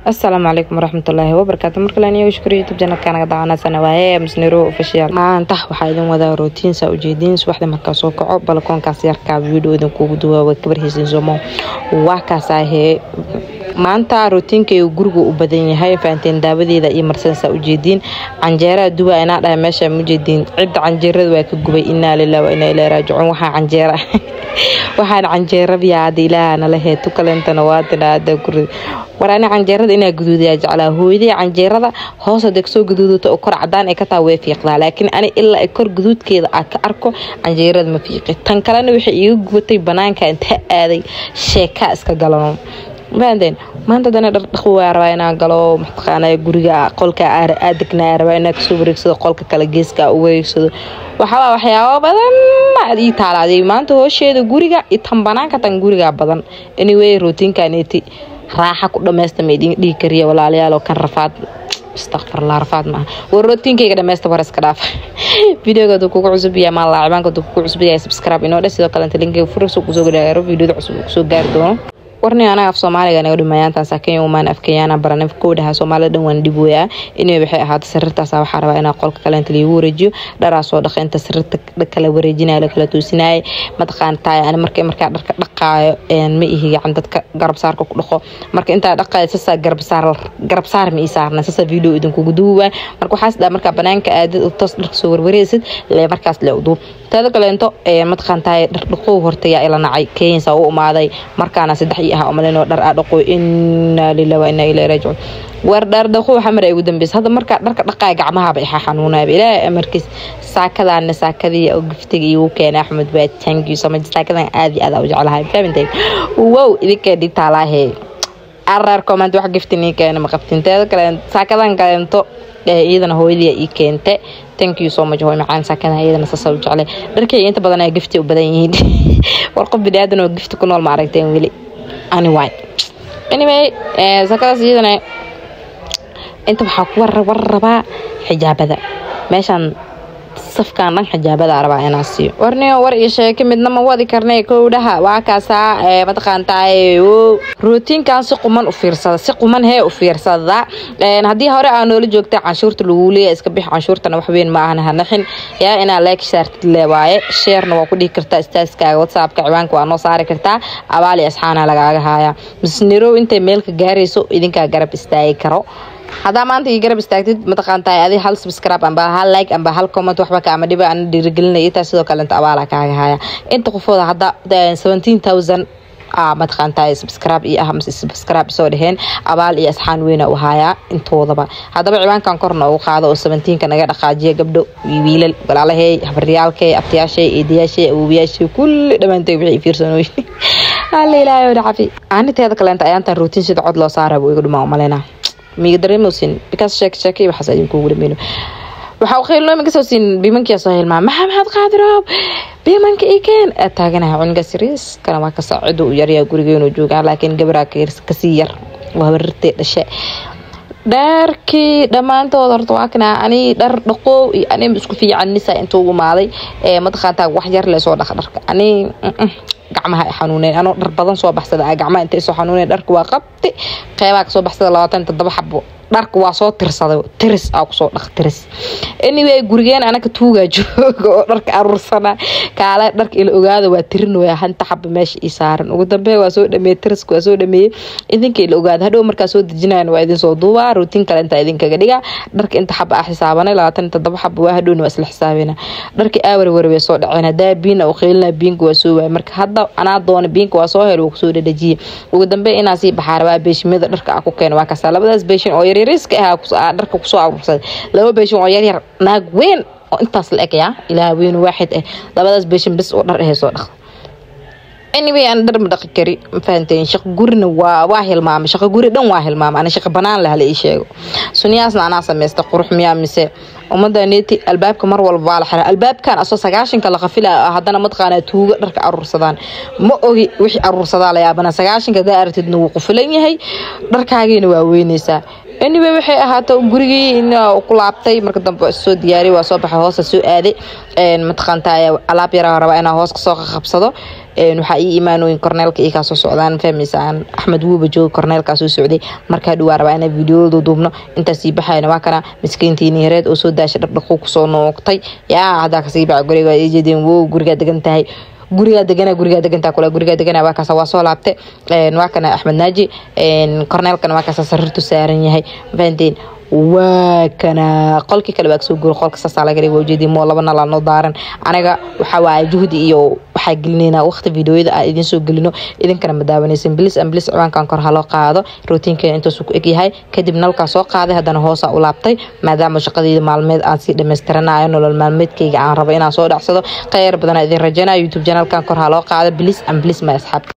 asalaamu calaykum waraxmatullaahi wabarakaatu markale shukr youtube janalka naga daawanasana waaye misniro official maanta waxaa idin wadaa rootiin saa ujeediin subaxda markaa soo kaco balkoonkaas yarkaa video idin kugu duwaa waa kabarhaysin somo waa kaasahee maanta rootiinkaygu guriga u badan yahay fahanteen daawadeeda iyo marsan saa ujeediin canjeeraa duwa inaa dhahay meesha mujeediin cidda canjeerada waa ka gubay inaa lilah waa inaa ilaa raajicuun waxaa canjeera waxaan canjeerabiyaa hadda ilaaha nala heetu kalentana waadina hadda guri war ani canjeerada inaa guduudayaa jeclaa hooyadii canjeerada hoos hadee kasoo guduudato oo kor cadaan ay ka taa way fiiqdaa laakiin ani ilaa ay kor guduudkeeda aa ka arko canjeerada ma fiiqi tan kalena waxay iiga gubatay banaanka inta aaday sheekaa iska galano maadeen maanta dana dhardhaq waa rabaa inaa galo mataqaana guriga qolka adegnaa rabaa inaa kasoo wareegsado qolka kale geeska u wareegsado waxaabaa waxyaabo badan aad ii taalaaday maanta hoosheeda guriga iyo tan banaanka tan guriga badan anyway rootiinkaneeti raaxa ku dhammaysta ma idin dhihi kariya walaalayaal oo kan rafaad istakfirlaa rafaad maaha war rootiinkayga dhammaysta war iska dhaaf videoga haduu kugu cusub yahay maa laacibaanka haduu kugu cusub yahay subscribe inoo dhe sidoo kalenta linkiga furso kusoo gaaro videoda cusub kusoo gaari doono warni anaga af soomaaliga naga dhumayaantan saakeenya umaan afkayaana baranay kowdhaha soomaalida dhan waan dhibooyaa inay waxay ahaata sariirtaas waxaa rabaa inaa qolka kaleenta liigu wareejiyo dharaa soo dhaqa inta sariirta kala wareejinaya lakala toosinaya mataqaantaay ani markay markaa dharka dhaqaayo ma ihi gacan dadka garabsaarka ku dhaqo marka intaa dhaqaayo sasaa garabsaar garabsaar ma ii saarna sasaa video idinkugu duuba marka waxaas dhaa markaa banaanka aadad toos dharka soo warwareesid lee markaas lee uduub teeda kaleento mataqaantaay dhardhaqow hortayaa ila nacay keensa u umaaday markaana saddex ii aha umalinoo dhar aa dhaqo inaa lilah waa inaa ilaa raajicuun war dhardhaqo waxaa mara igu dambeysa hadda markaa dharka dhaqaaya gacmahaba ixa xanuunayba ilaahay amarkiis saakadaana saakadii oo giftiga iigu keenay axmed waa thank you so much saakadan aad iyo aad u jeclahay fahamtay wow idinkee dhigtaalaahee arar comment wax gifti nii keena ma qabtin teeda kale saakadan kaleento iyadana hooyadii ii keente thank you so much hooy macaan saakada iyadana sasa u jeclay dharkayga inta badan ayaa gifti u badan yihiin war qof bini aadan oo gifti ku nool ma aragteen weli ani waay anyway saakadaas iyadana inta waxaa ku war rabaa xijaabada meeshaan safkaan dhan xijaabada rabaa inaa siiyo warniyo war iyo sheeke midna ma wadi karnay kowdhaha waa kaasaa mataqaantaay rootiinkan si quman u fiirsada si quman hee u fiirsada haddii hore aa noola joogta canshuurta lagu leeya iska bix canshuurtana waxweyn ma ahna hanaxin yaa inaa like saartid le waaye sheerna waa ku dhihi kartaa istaaskaaga whatsappka ciwaanka waa noo saari kartaa abaali asxaana lagaaga haaya misnirow intay meelka gaarayso idinkaa garab istaagi karo haddaa maanta ii garab istaagtid mataqaantaay adi hal subscribe amba hal like amba hal comment waxba kaama dhiba ana dhiirigelinaya intaa sidoo kalenta abaala kaaga haya inta qofooda hadda seventeen thousand mataqaantaay subscribe iyo ah mase subscribe soo dheheen abaal iyo asxaan weyna u hayaa intoodaba haddaba ciwaankan korna ugu qaado oo seventeenka naga dhaqaajiya gabdho wiilal walaalahey habaryaalkey abtiyaashay eedayaashay awoobiyaashay kulli dhammaantoy wixii fiirsanooyin alla ilaahay oo dhacafi aaniteeda kaleenta ayaantan rootiin sida cod loo saara buu iga dhumaa umaleynaa miga dareemoosin bikaas sheek sheekay waxaas idinkugu dhameyno waxaa u khayl noomi kasoo siin biimankiyaa soo hilmaa maxaa maxaad qaadiroob biimanka ii keen aad taaganahay cuniga siriis kana waa ka saacido u yaryaa gurigeenu joogaa laakiin gabaraa kasii yar waa habarirtee dhashe dharkii dhammaantood horta waa kana ani dhar dhaqoow iyo ani isku fiicanisa intuu ugu maaday mataqaantaa wax yar leesoo dhaqa dharka ani gacmaha xanuuneen anoo dhar badan soo baxsada gacmaha intay soo xanuuneen dharka waa qabti qeybaa kasoo baxsada labaatan toddoba xabo dharka waa soo tirsaday tiris aa kusoo dhaq tiris anyway gurigeen anaka tuugaa jooga oo dharka aruursana kaale dharka ila ogaada waa tirinooya hanta xaba meesha ii saaran ugu dambe waa soo dhameeyey tiriska waa soo dhameeyey idinka ila ogaada hadhow markaa soo dejinayan waa idin soo duubaa rootiin kale intaa idinkaga dhiga dharka inta xaba ah xisaabanay labaatan toddoba xaba waa hadhowna waa isla xisaabina dharka aawar warway soo dhaceen hadaa biina u qiilina biinka waa soo waay marka hadda anaa doona biinka waa soo hel waa kusoo dhadhajiye ugu dambe inaa sii baxaa rabaa beeshimada dharka ah ku keena waa kasaa labadaas beeshin oo yaryariska ahaa dharka kusoo aruursaday laba beeshin oo yaryar naag weyn oo intaas la eg yaa ilaah weyn waaxid ah labadaas beeshin bis oo dhar ahee soo dhaq anyway aan dhar ma dhaqi kari ma fahanteen shaqo gurina waa waa hilmaamay shaqo guri dhan waa hilmaamay ana shaqo banaan leh hala ii sheego sunyaasna anaa samaysta qurux miyaa mise ummadda neeti albaabka mar walba waa la xiraa albaabkan asoo sagaashanka la qafila haddana mataqaanaa tuuga dharka aruursadaan ma ogi wixii aruursadaa la yaabana sagaashanka hadaa aragtidna wuu qufilan yahay dharkaagiina waa weynaysaa anyway waxay ahaato gurigii ku laabtay marka dambe soo diyaariy waa soo baxay hoosa soo aaday mataqaantaa alaab yaraa rabaa inaa hoos kasoo qabsado waxaa ii imaanooyin korneelka ii kaasoo socdaan fahmaysaan axmed wuuba jooga korneelkaa soo socday markaa dhawaa rabaa inaa videoyadu duubno intaasii baxayna waa kana miskiintiini yareed oo soo daashay dhaqdhaquu kusoo noogtay yaa haddaa kasii baxa guriga ijeedeen wow gurigaa degan tahay gurigaa degana gurigaa degantaa kule gurigaa degana waa kaasa waa soo laabtay waa kana axmed naaji korneelkana waa kaasa sariirtu saaran yahay fahanteen waa kana qolkii kale baa kasoo guura qolka saasaa laga dhigay ujeedii moo laba nalaa noo daaran anaga waxaa waaye juhdi iyo waxaa gelinaynaa waqti videoyada aan idin soo gelino idinkana ma daawanaysan bilis an bilis ciwaankan kor haloo qaado rootiinkeena intaasuu ku egyahay kadib nalkaa soo qaaday haddana hoosaa u laabtay maadaama shaqadeyda maalmeed aan sii dhammaystiranayo nolol maalmeedkayga aan rabo inaan soo dhacsado kheyr badanaa idin rajanaya youtube janaalkan kor haloo qaado bilis an bilis ma asxaabta